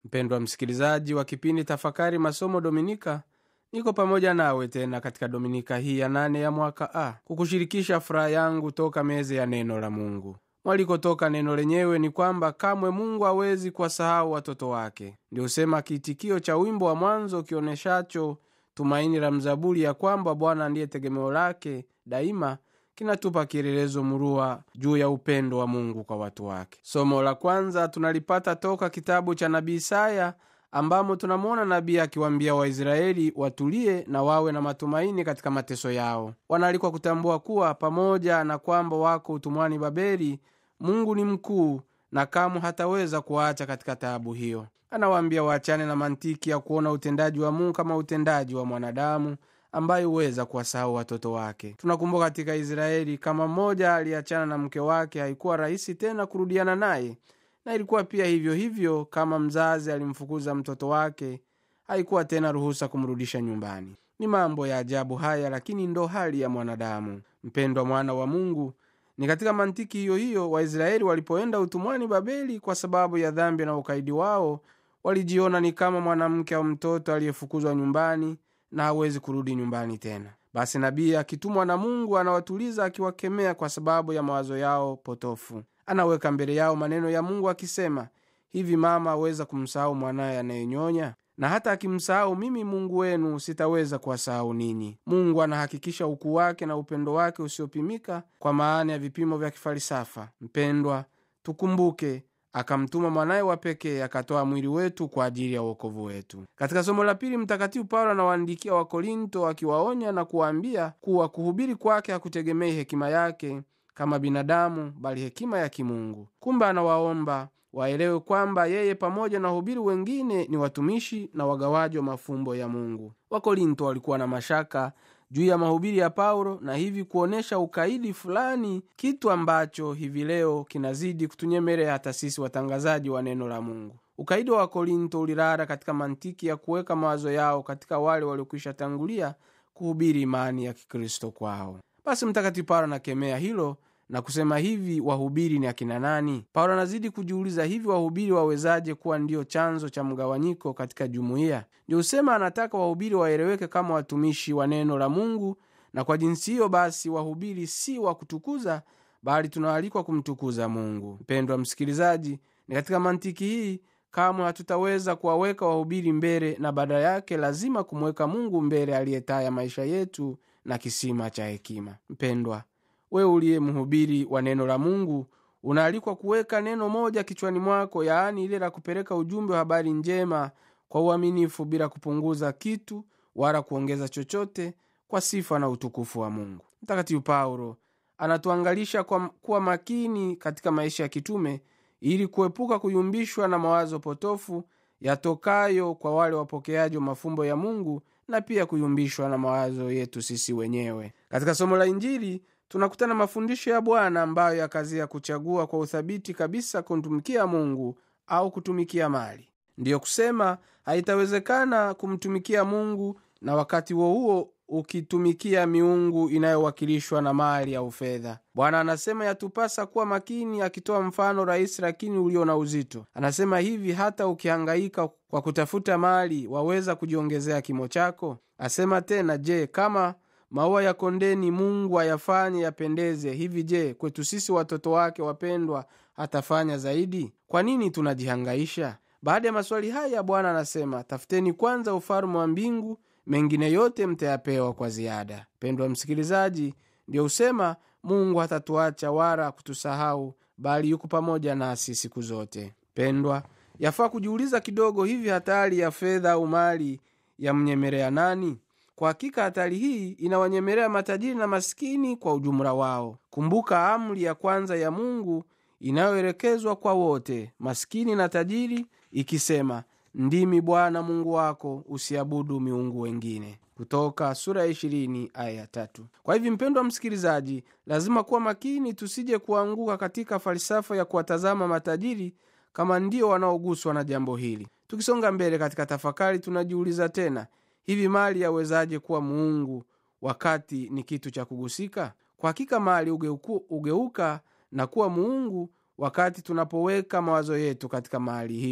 mpendwa msikilizaji wa kipindi tafakari masomo dominika niko pamoja nawe tena katika dominika hii ya nane ya mwaka a kukushirikisha furaha yangu toka meze ya neno la mungu mwalikotoka neno lenyewe ni kwamba kamwe mungu hawezi kuwasahau watoto wake ndio husema kiitikio cha wimbo wa mwanzo kionyeshacho tumaini la mzaburi ya kwamba bwana ndiye tegemeo lake daima kinatupa kielelezo murua juu ya upendo wa mungu kwa watu wake somo la kwanza tunalipata toka kitabu cha nabii isaya ambamo tunamwona nabii akiwaambia waisraeli watulie na wawe na matumaini katika mateso yao wanaalikwa kutambua kuwa pamoja na kwamba wako utumwani babeli mungu ni mkuu na kamwe hataweza kuwaacha katika taabu hiyo anawaambia waachane na mantiki ya kuona utendaji wa mungu kama utendaji wa mwanadamu ambaye huweza kuwasahau watoto wake tunakumbuka katika israeli kama mmoja aliachana na mke wake haikuwa rahisi tena kurudiana naye na ilikuwa pia hivyo hivyo kama mzazi alimfukuza mtoto wake haikuwa tena ruhusa kumrudisha nyumbani ni mambo ya ajabu haya lakini ndo hali ya mwanadamu mpendwa mwana wa mungu ni katika mantiki hiyo hiyo waisraeli walipoenda utumwani babeli kwa sababu ya dhambi na ukaidi wao walijiona ni kama mwanamke au mtoto aliyefukuzwa nyumbani na hawezi kurudi nyumbani tena basi nabii akitumwa na mungu anawatuliza akiwakemea kwa sababu ya mawazo yao potofu anaweka mbele yao maneno ya mungu akisema hivi mama aweza kumsahau mwanaye anayenyonya na hata akimsahau mimi mungu wenu sitaweza kuwasahau ninyi mungu anahakikisha ukuu wake na upendo wake usiopimika kwa maana ya vipimo vya kifalisafa mpendwa tukumbuke akamtuma mwanaye wa pekee akatoa mwili wetu kwa ajili ya uokovu wetu katika somo la pili mtakatifu paulo anawaandikia wakorinto akiwaonya na kuwaambia kuwa kuhubiri kwake hakutegemei hekima yake kama binadamu bali hekima ya kimungu kumbe anawaomba waelewe kwamba yeye pamoja na wahubiri wengine ni watumishi na wagawaji wa mafumbo ya mungu wakorinto walikuwa na mashaka juu ya mahubiri ya paulo na hivi kuonyesha ukaidi fulani kitu ambacho hivi leo kinazidi kutunyemelea hata sisi watangazaji wa neno la mungu ukaidi wa wakorinto ulirara katika mantiki ya kuweka mawazo yao katika wale waliokwisha tangulia kuhubiri imani ya kikristo kwao basi mtakatifu paulo anakemea hilo na kusema hivi wahubiri ni akina nani paulo anazidi kujiuliza hivi wahubiri wawezaje kuwa ndiyo chanzo cha mgawanyiko katika jumuiya ndio husema anataka wahubiri waeleweke kama watumishi wa neno la mungu na kwa jinsi hiyo basi wahubiri si wa kutukuza bali tunaalikwa kumtukuza mungu mpendwa msikilizaji ni katika mantiki hii kamwe hatutaweza kuwaweka wahubiri mbele na baada yake lazima kumweka mungu mbele aliyetaya maisha yetu na kisima cha hekima mpendwa wewe uliye mhubiri wa neno la mungu unaalikwa kuweka neno moja kichwani mwako yaani ile la kupeleka ujumbe wa habari njema kwa uaminifu bila kupunguza kitu wala kuongeza chochote kwa sifa na utukufu wa mungu mtakatifu paulo anatuangalisha kwa kuwa makini katika maisha ya kitume ili kuepuka kuyumbishwa na mawazo potofu yatokayo kwa wale wapokeaji wa mafumbo ya mungu na pia kuyumbishwa na mawazo yetu sisi wenyewe katika somo la injili tunakutana mafundisho ya bwana ambayo yakazia kuchagua kwa uthabiti kabisa kumtumikia mungu au kutumikia mali ndiyo kusema haitawezekana kumtumikia mungu na wakati huo huo ukitumikia miungu inayowakilishwa na mali au fedha bwana anasema yatupasa kuwa makini akitoa mfano rahisi lakini ulio na uzito anasema hivi hata ukihangaika kwa kutafuta mali waweza kujiongezea kimo chako asema tena je kama maua ya kondeni mungu ayafanye yapendeze hivi je kwetu sisi watoto wake wapendwa hatafanya zaidi kwa nini tunajihangaisha baada ya maswali haya bwana anasema tafuteni kwanza ufalume wa mbingu mengine yote mtayapewa kwa ziada pendwa msikilizaji ndiyo husema mungu hatatuacha wala kutusahau bali yuko pamoja nasi siku zote pendwa yafaa kujiuliza kidogo hivi hatari ya fedha au mali yamnyemelea nani kwa hakika hatari hii inawanyemelea matajiri na masikini kwa ujumla wao kumbuka amri ya kwanza ya mungu inayoelekezwa kwa wote masikini na tajiri ikisema ndimi bwana mungu wako usiabudu miungu wengine kutoka sura ya ishirini aya ya tatu kwa hivi mpendwa msikilizaji lazima kuwa makini tusije kuanguka katika falsafa ya kuwatazama matajiri kama ndio wanaoguswa na jambo hili tukisonga mbele katika tafakari tunajiuliza tena hivi mali yawezaje kuwa muungu wakati ni kitu cha kugusika kwa hakika mali ugeuku, ugeuka na kuwa muungu wakati tunapoweka mawazo yetu katika mali hiyo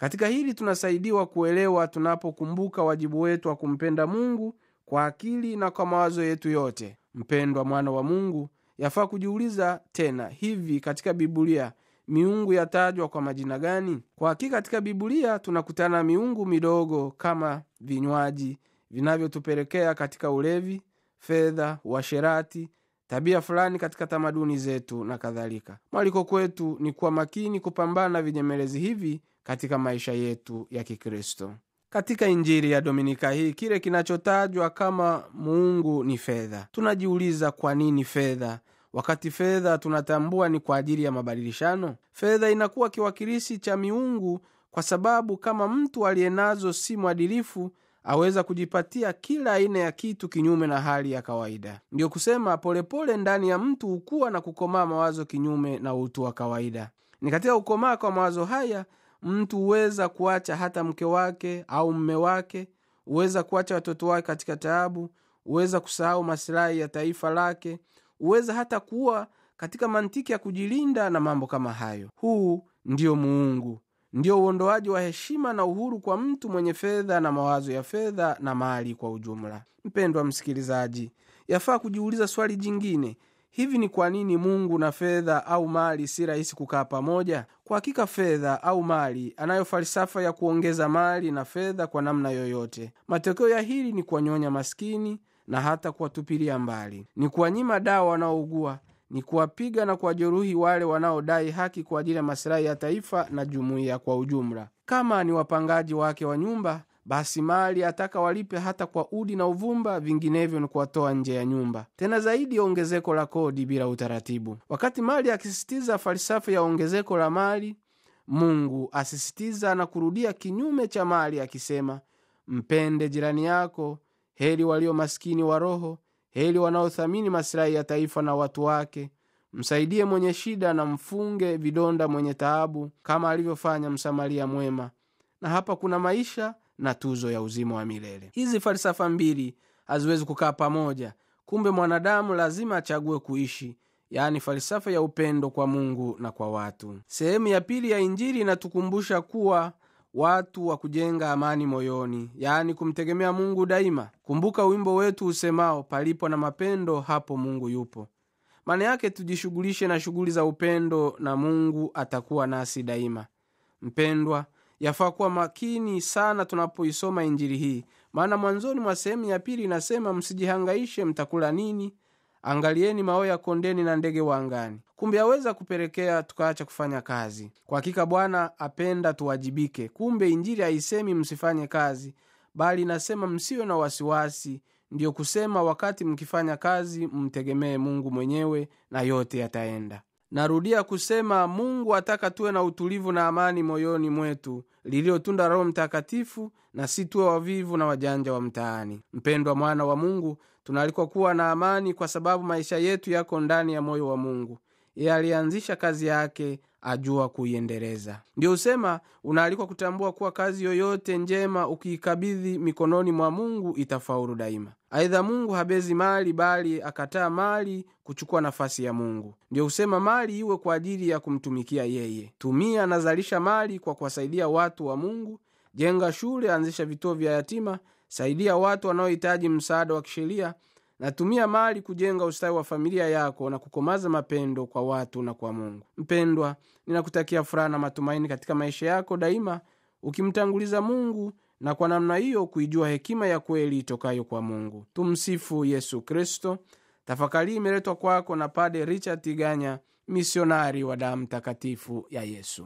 katika hili tunasaidiwa kuelewa tunapokumbuka wajibu wetu wa kumpenda mungu kwa akili na kwa mawazo yetu yote mpendwa mwana wa mungu yafaa kujiuliza tena hivi katika bibulia miungu yatajwa kwa majina gani kwa hakika katika bibulia tunakutana na miungu midogo kama vinywaji vinavyotupelekea katika ulevi fedha uasherati tabia fulani katika tamaduni zetu na kadhalika mwaliko kwetu ni kuwa makini kupambana na vinyemelezi hivi katika maisha yetu ya kikristo katika injili ya dominika hii kile kinachotajwa kama muungu ni fedha tunajiuliza kwa nini fedha wakati fedha tunatambua ni kwa ajili ya mabadilishano fedha inakuwa kiwakilishi cha miungu kwa sababu kama mtu aliye nazo si mwadilifu aweza kujipatia kila aina ya kitu kinyume na hali ya kawaida ndiyo kusema polepole pole ndani ya mtu hukuwa na kukomaa mawazo kinyume na utu wa kawaida ni katika kukomaa kwa mawazo haya mtu huweza kuacha hata mke wake au mme wake huweza kuacha watoto wake katika taabu huweza kusahau masilahi ya taifa lake huweza hata kuwa katika mantiki ya kujilinda na mambo kama hayo huu ndiyo muungu ndio uondoaji wa heshima na uhuru kwa mtu mwenye fedha na mawazo ya fedha na mali kwa ujumla mpendwa msikilizaji yafaa kujiuliza swali jingine hivi ni kwa nini mungu na fedha au mali si rahisi kukaa pamoja kwa hakika fedha au mali anayo falsafa ya kuongeza mali na fedha kwa namna yoyote matokeo ya hili ni kuwanyonya maskini na hata kuwatupilia mbali ni kuwanyima dawa wanaougua ni kuwapiga na kuwajeruhi wale wanaodai haki kwa ajili ya masilahi ya taifa na jumuiya kwa ujumla kama ni wapangaji wake wa nyumba basi mali ataka walipe hata kwa udi na uvumba vinginevyo ni kuwatoa nje ya nyumba tena zaidi ya ongezeko la kodi bila utaratibu wakati mali akisisitiza falsafa ya ongezeko la mali mungu asisitiza na kurudia kinyume cha mali akisema mpende jirani yako heri walio maskini wa roho heri wanaothamini masilahi ya taifa na watu wake msaidie mwenye shida na mfunge vidonda mwenye taabu kama alivyofanya msamaria mwema na hapa kuna maisha na tuzo ya uzima wa milele hizi falsafa mbili haziwezi kukaa pamoja kumbe mwanadamu lazima achague kuishi yaani falsafa ya upendo kwa mungu na kwa watu sehemu ya pili ya injili inatukumbusha kuwa watu wa kujenga amani moyoni yaani kumtegemea mungu daima kumbuka wimbo wetu usemao palipo na mapendo hapo mungu yupo maana yake tujishughulishe na shughuli za upendo na mungu atakuwa nasi daima mpendwa yafaa kuwa makini sana tunapoisoma injili hii maana mwanzoni mwa sehemu ya pili inasema msijihangaishe mtakula nini angalieni mawe ya kondeni na ndege wa angani kumbe aweza kupelekea tukaacha kufanya kazi kwa hakika bwana apenda tuwajibike kumbe injili haisemi msifanye kazi bali inasema msiwe na wasiwasi ndiyo kusema wakati mkifanya kazi mtegemee mungu mwenyewe na yote yataenda narudia kusema mungu ataka tuwe na utulivu na amani moyoni mwetu lililotunda roho mtakatifu na si tuwe wavivu na wajanja wa mtaani mpendwa mwana wa mungu tunaalikwa kuwa na amani kwa sababu maisha yetu yako ndani ya moyo wa mungu yeye alianzisha kazi yake ajua kuiendeleza ndio husema unaalikwa kutambua kuwa kazi yoyote njema ukiikabidhi mikononi mwa mungu itafaulu daima aidha mungu habezi mali bali akataa mali kuchukua nafasi ya mungu ndio husema mali iwe kwa ajili ya kumtumikia yeye tumia nazalisha mali kwa kuwasaidia watu wa mungu jenga shule anzisha vituo vya yatima saidia watu wanaohitaji msaada wa kisheria natumia mali kujenga ustawi wa familia yako na kukomaza mapendo kwa watu na kwa mungu mpendwa ninakutakia furaha na matumaini katika maisha yako daima ukimtanguliza mungu na kwa namna hiyo kuijua hekima ya kweli itokayo kwa mungu tumsifu yesu kristo tafakari imeletwa kwako na pade richard tiganya misionari wa damu takatifu ya yesu